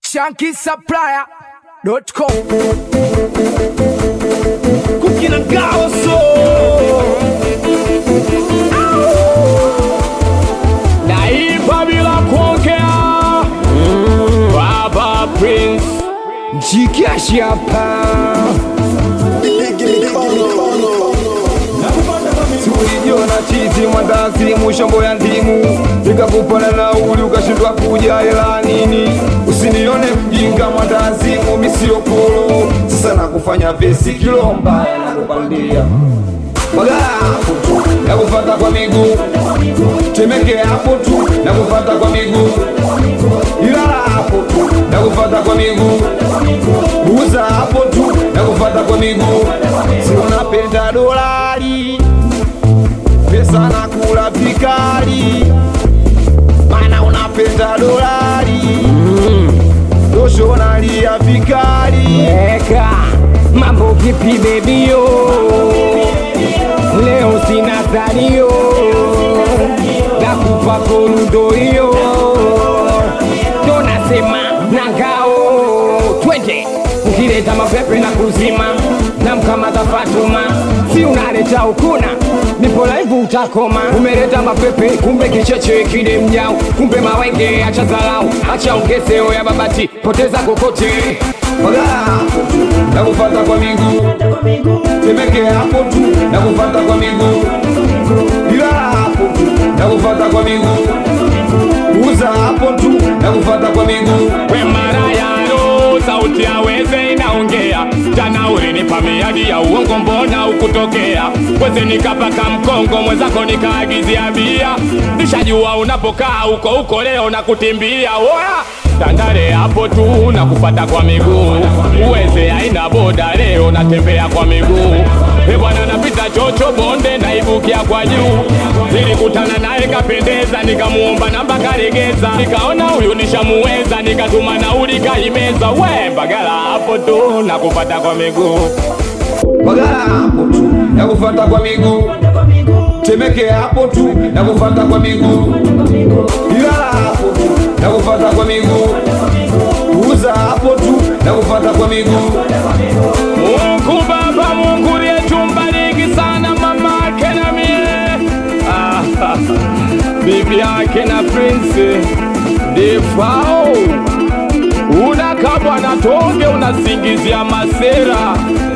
shankisupplier.com kukina ngaoso naimba bila kuongea baba prince mjikashi hapa tulijiona chizi mwandazi mushombo ya ndimu nikakupana nauli ukashindwa kuja hela nini usinione mjinga mwandazi mumisiopolo sasa nakufanya vesi kilomba nakupandia Bagala hapo tu nakufata kwa miguu temeke hapo tu nakufata kwa miguu ilala hapo tu nakufata kwa miguu uza hapo tu nakufata kwa miguu si unapenda dolari pesa na kula vikali mana unapenda dolari doshonalia vikali Eka, mambo vipi bebio? Leo sina salio, nakupa korundo hiyo, ndo nasema na ngao, twende ukileta mapepe na kuzima na mkamata Fatuma, si unaleta ukuna nipo live utakoma. Umeleta mapepe kumbe kicheche kile mnyao, kumbe mawenge, acha dharau, acha ongeseo ya babati, poteza kokote Bagala hapo tu nakufata kwa miguu temeke hapo tu nakufata kwa miguu ilala hapo tu nakufata kwa miguu uza hapo tu nakufata kwa miguu we marayano sauti ya weze inaongea jana ulinipa miadi ya uongo mbona ukutokea weze nikapaka mkongo mwenzako nikaagizia bia nishajua unapokaa uko uko leo na kutimbia oya tandale hapo tu na kufata kwa miguu uweze aina boda leo natembea kwa miguu e bwana napita chocho bonde naibukia kwa juu nilikutana naye kapendeza nikamuomba namba karegeza nikaona huyu nishamuweza nikatuma nauli kaimeza we mbagala hapo tu na kufata kwa miguu Bagala hapo tu nakufata kwa miguu temeke hapo tu nakufata kwa miguu ilala hapo tu nakufata kwa miguu uza hapo tu nakufata kwa miguu Mungu Baba, Mungu liyetumbariki sana mama yake na mie Ah, bibi yake na prince Defao unakabwa na tonge unasingizia masera